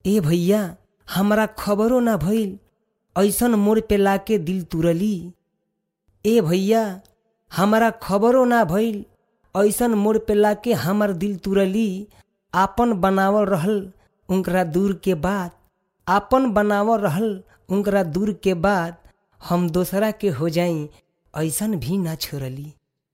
ए भैया हमरा खबरो ना भइल ऐसन मोड़ पे लाके दिल तुरली ए भैया हमरा खबरो ना भइल ऐसन मोड़ पे लाके हमर दिल तुरली आपन बनावल रहल उनकरा दूर के बाद आपन बनावल रहल उनकरा दूर के बाद हम दोसरा के हो जाई ऐसन भी ना छोड़ली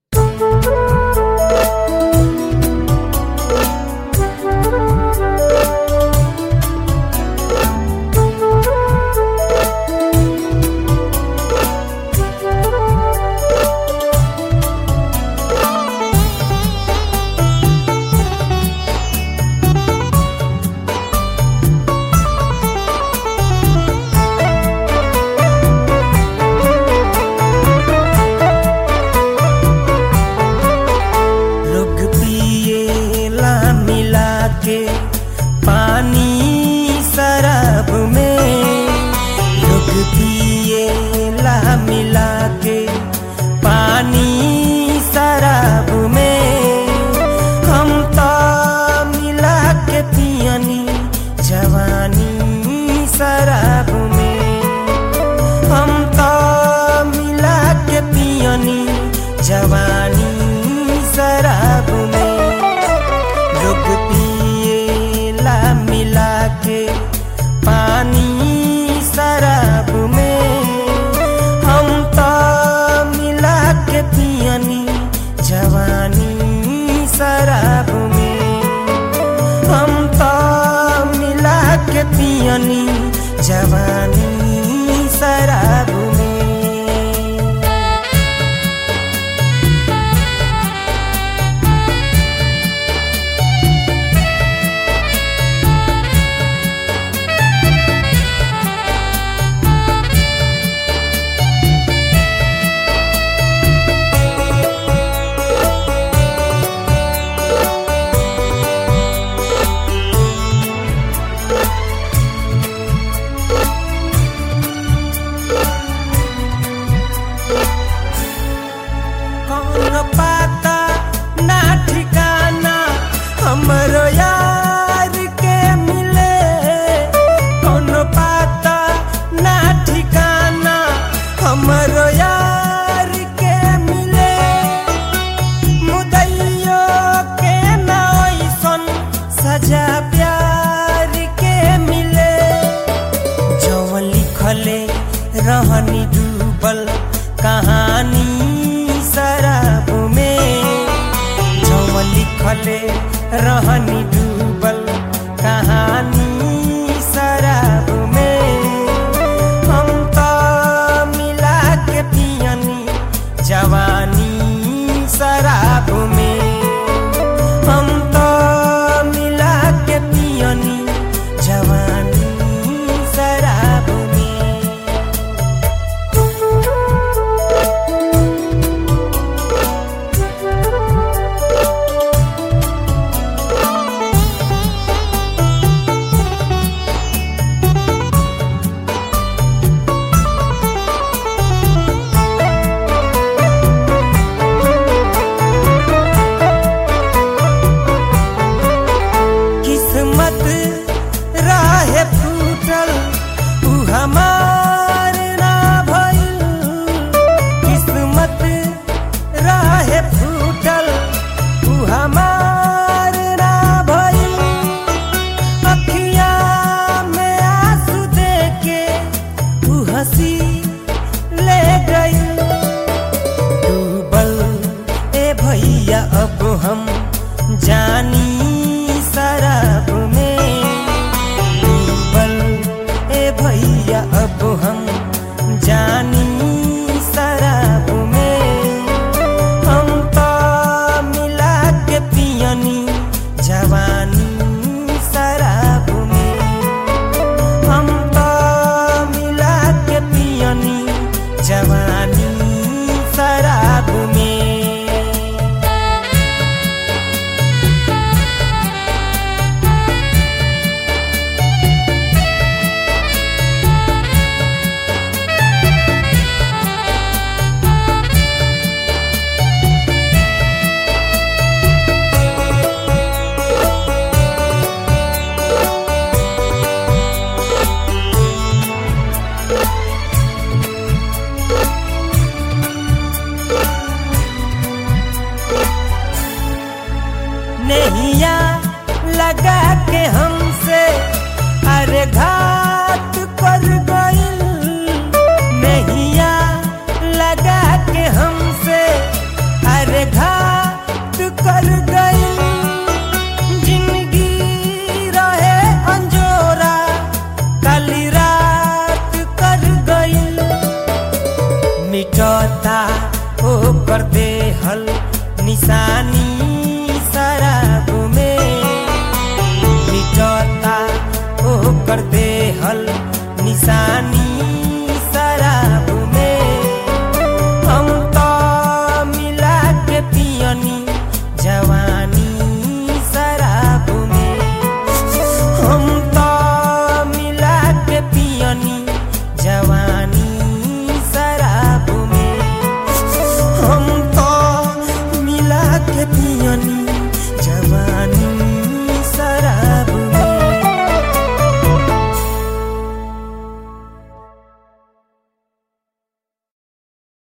लोग पिएला मिला के पानी शराब में लोग पिएला मिला के पानी शराब में हम तो मिला के पियनी जवानी शराब में हम तो मिला के पियनी जवानी शराब में लोग पिएला मिला के पानी शराब में हम तो मिला के पियनी जवानी शराब में हम तो मिला के पियनी जवानी शराब में कौन पाता ना ठिकाना हमरो यार के मिले कौन पाता ना ठिकाना हमरो यार के मिले मुदैयो के ना ऐसन सजा प्यार के मिले जौन लिखले रहनी डूबल कहानी शराब में जौन लिखले रहनी डूबल कहानी शराब में हम तो मिला के पियनी जवानी शराब में हम तो मिला के पियनी जवानी शराब में निशानी